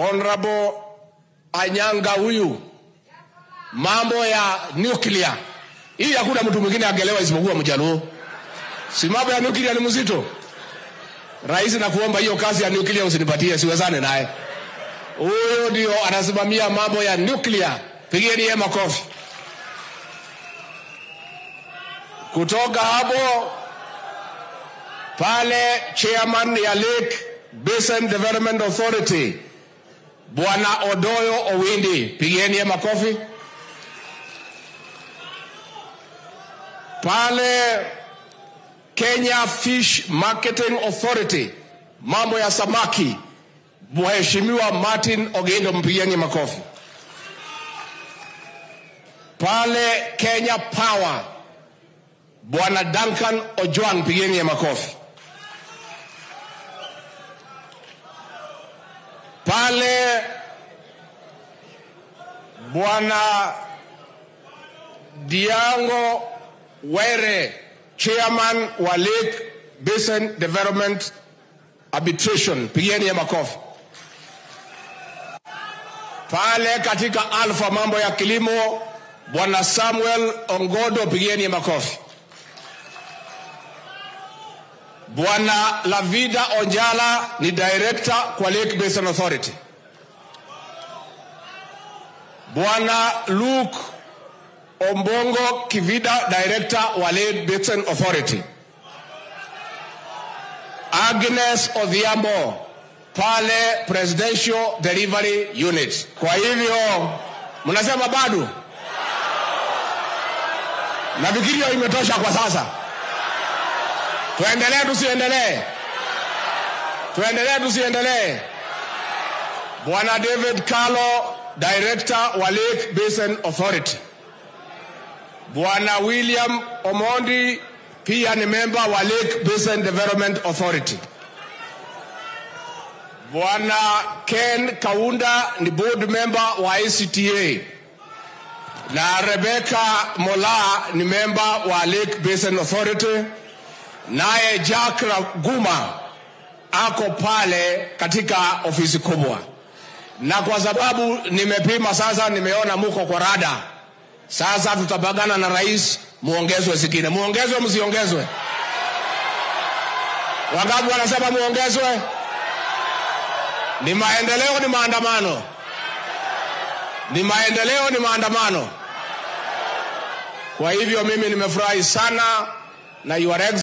Honorable Anyanga huyu mambo ya nuclear hii, hakuna mtu mwingine angelewa isipokuwa Mjaluo. Si mambo ya nuclear ni mzito. Rais, nakuomba hiyo kazi ya nuclear usinipatie, siwezane naye. Huyo ndio anasimamia mambo ya nuclear. Pigeni yeye makofi. Kutoka hapo pale, chairman ya Lake Basin Development Authority Bwana Odoyo Owindi, pigeni yeye makofi. Pale Kenya Fish Marketing Authority, mambo ya samaki, Mheshimiwa Martin Ogendo, mpigieni makofi. Pale Kenya Power, Bwana Duncan Ojwang, pigeni ya makofi. Pale Bwana Diango Were, chairman wa Lake Basin Development Arbitration, pigeni ya makofi. Pale katika Alpha mambo ya kilimo, Bwana Samuel Ongodo, pigeni ya makofi. Bwana Lavida Onjala ni director kwa Lake Basin Authority. Bwana Luke Ombongo Kivida, director wa Lake Basin Authority. Agnes Odhiambo pale Presidential Delivery Unit. Kwa hivyo mnasema bado, nafikiri hiyo imetosha kwa sasa. Tuendelee tusiendelee? Tuendelee tusiendelee? Bwana David Kalo, director wa Lake Basin Authority. Bwana William Omondi pia ni memba wa Lake Basin Development Authority. Bwana Ken Kaunda ni board member wa ACTA na Rebecca Mola ni memba wa Lake Basin Authority, naye Jack Raguma ako pale katika ofisi kubwa, na kwa sababu nimepima sasa, nimeona muko kwa rada sasa tutabagana na rais, muongezwe zingine. Muongezwe msiongezwe? Wangapi wanasema muongezwe? Ni maendeleo, ni maandamano? Ni maendeleo, ni maandamano? Kwa hivyo mimi nimefurahi sana na your